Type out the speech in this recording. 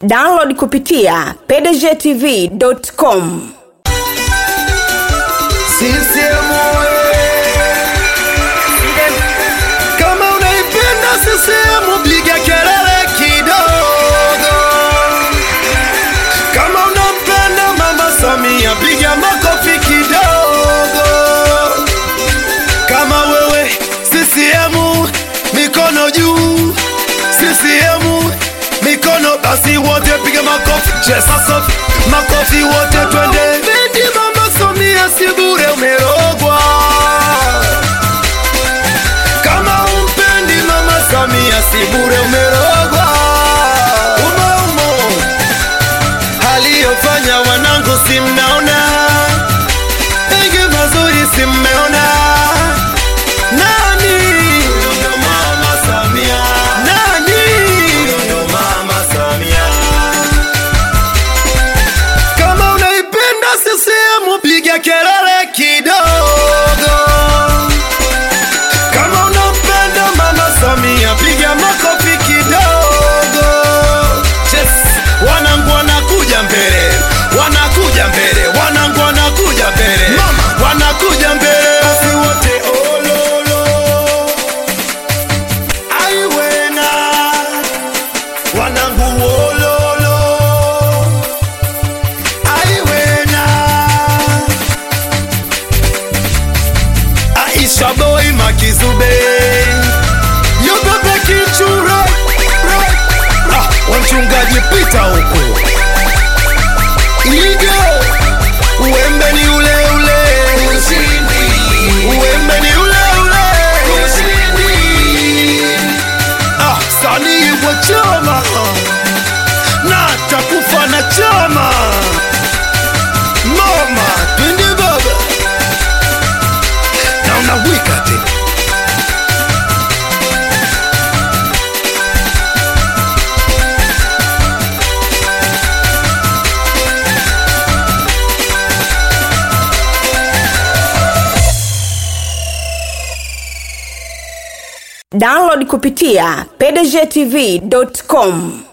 download kupitia pdgtv.com CCM kama unaipenda CCM piga kelele kidogo. Kama unampenda mama Samia piga makofi kidogo. Kama wewe CCM mikono juu, CCM mikono basi wote piga makofi, cheza sofi, makofi wote twende. Bendi mama Samia si bure umerogwa. Kama umpendi mama Samia si bure umerogwa. Umo umo aliyofanya wanangu si mnaona, mengi mazuri si mmeona. Nani? Huyo ndo mama Samia. Nani? Huyo ndo mama Samia. Kama unaipenda CCM piga kelele kidogo. Kama unampenda mama Samia piga makofi kidogo. Yes, wanangu wanakuja mbele, wanakuja mbele, wanangu wanakuja mbele, mama wanakuja mbele, basi wote ololo. Aiwena wanangu wololo aiwena aisha boy makizube yogope kichura ah, wamchungaji pita huku igo uembe ni ule ule uembe ni ule ule ah, sanii wa chama na takufa na chama mama twende baba na unawika tena download kupitia pdgtv.com